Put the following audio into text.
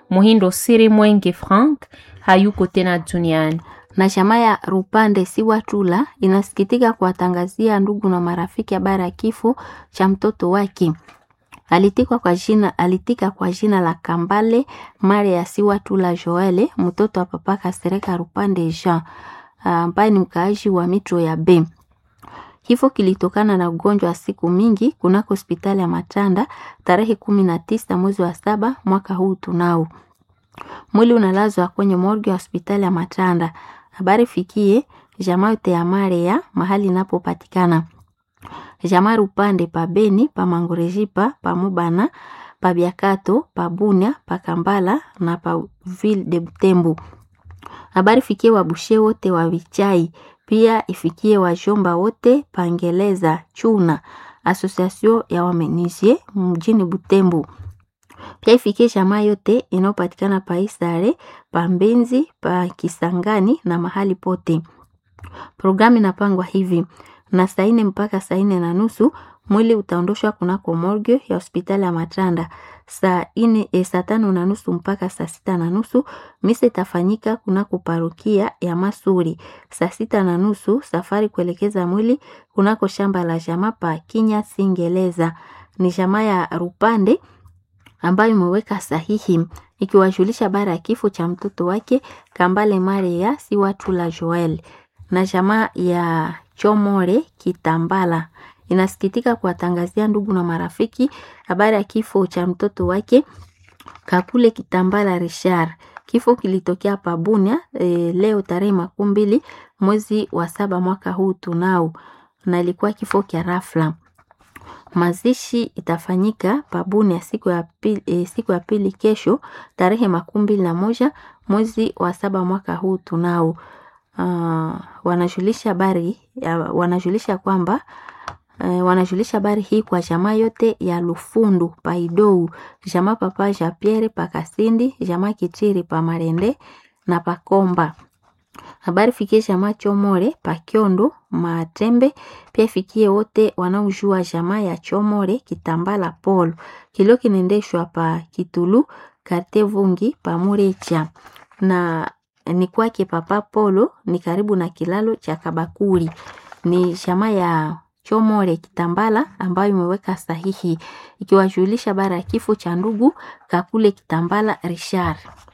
Muhindo Siri Mwenge Frank hayuko tena duniani. na chama ya Rupande Siwatula inasikitika kuwatangazia ndugu na marafiki habari ya kifo cha mtoto wake. Alitika kwa jina, alitika kwa jina la Kambale Maria Siwatula Joele, mtoto wa papa Kasereka Rupande Jean ambaye ni mkaaji wa Mitro ya B. Kifo kilitokana na ugonjwa wa siku mingi kunako hospitali ya Matanda tarehe kumi na tisa mwezi wa saba mwaka huu tunao. Mwili unalazwa kwenye morgue ya hospitali ya Matanda. Habari fikie jamaa yote ya Maria mahali inapopatikana. Jamaa Rupande pa Beni, pa Mangorejipa, pa Mubana, pa Biakato, pa Bunia, pa Kambala na pa Ville de Butembo. Habari fikie wabushe wote wa Vichai, pia ifikie wajomba wote Pangeleza Chuna, Association ya wamenizie mjini Butembo. Pia ifikie jamaa yote inayopatikana pa Isare, pa Mbenzi, pa Kisangani na mahali pote. Programu inapangwa hivi na saa nne mpaka saa nne na nusu mwili utaondoshwa kunako morgue ya hospitali ya Matanda. Saa nne e, saa tano na nusu mpaka saa sita na nusu misa itafanyika kunako parokia ya Masuri. Saa sita na nusu safari kuelekeza mwili kunako shamba la jamaa pa Kinya Singeleza. Ni jamaa ya Rupande ambayo imeweka sahihi ikiwajulisha habari ya kifo cha mtoto wake Kambale Maria si watu la Joel na jamaa ya Chomore Kitambala inasikitika kuwatangazia ndugu na marafiki habari ya kifo cha mtoto wake Kakule Kitambala Richard. Kifo kilitokea Pabunia e, leo tarehe makumi mbili mwezi wa saba mwaka huu tunao, na ilikuwa kifo kya rafla. Mazishi itafanyika Pabunia siku ya pili, e, siku ya pili kesho tarehe makumi mbili na moja mwezi wa saba mwaka huu tunao. Uh, wanajulisha habari wanajulisha kwamba uh, wanajulisha habari hii kwa jamaa yote ya Lufundu Paidou, jamaa papa ja Pierre Pakasindi, jamaa Kitiri pa Marende na Pakomba. Habari fikie jamaa Chomore Pakiondo Matembe, pia ifikie wote wanaojua jamaa ya Chomore Kitambala Polo. Kilio kinaendeshwa pa Kitulu Karte Vungi pa Murecha na ni kwake Papa Polo ni karibu na kilalo cha Kabakuri. Ni jamaa ya Chomore Kitambala ambayo imeweka sahihi ikiwajulisha bara ya kifo cha ndugu Kakule Kitambala Richard.